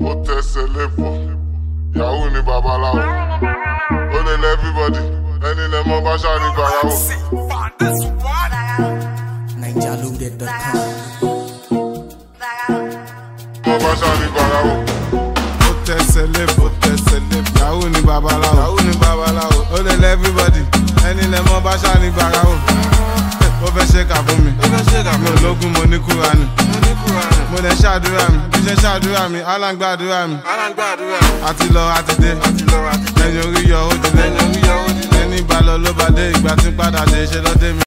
ó tẹsẹ̀ lébọ̀ yahoo ni babaláwo ó lè lẹ everybody ẹni lẹ mọ bá ṣáà ní gbàyàwó. NigerLoaded.com. mọ bá ṣáà ní gbàyàwó. ó tẹsẹ̀ lébọ̀ tẹsẹ̀ lébọ̀ yahoo ni babaláwo yahoo ni babaláwo ó lè lẹ everybody ẹni lẹ mọ bá ṣáà ní gbàyàwó. ó fẹ́ ṣe kà fún mi ó fẹ́ ṣe kà fún mi ológun mo ní kúránì mo ní kúránì mo lè ṣàdúrà mi bí ṣe ṣàdúrà mi aláǹgbàdúrà mi aláǹgbàdúrà mi àti lọ àti dé àti lọ àti dé lẹ́yìn orí yọ ó di lẹ́yìn orí yọ ó di lẹ́yìn ìbálò ló bá dé ìgbà tí ń padà dé ṣe lọ́dẹ mi.